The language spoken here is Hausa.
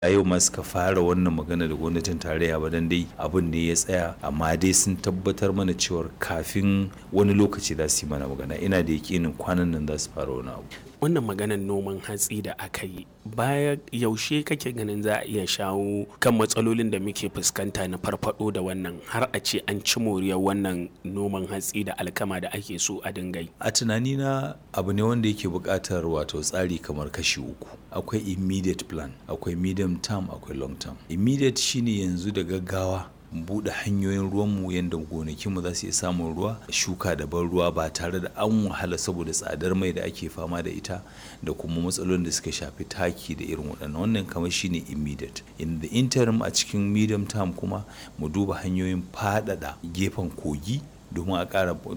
a yau ma suka fara wannan magana da gwamnatin tarayya ba dan dai abin ne ya tsaya amma dai sun tabbatar mana cewar kafin wani lokaci za su yi mana magana ina da yakinin kwanan nan za su fara wani abu wannan maganar noman hatsi da aka yi baya yaushe kake ganin za a iya shawo kan matsalolin da muke fuskanta na farfado da wannan har a ce an ci moriyar wannan noman hatsi da alkama da ake so a dinga yi a tunanina abu ne wanda yake buƙatar wato tsari kamar kashi uku akwai immediate plan akwai medium term akwai long term immediate shine yanzu da gaggawa buɗe hanyoyin ruwanmu yadda gonakinmu za su iya samun ruwa shuka da ban ruwa ba tare da an wahala saboda tsadar mai da ake fama da ita da kuma matsalolin da suka shafi taki da irin waɗannan wannan kamar shine immediate in the interim a cikin medium term kuma mu duba hanyoyin faɗaɗa gefen kogi domin a ƙara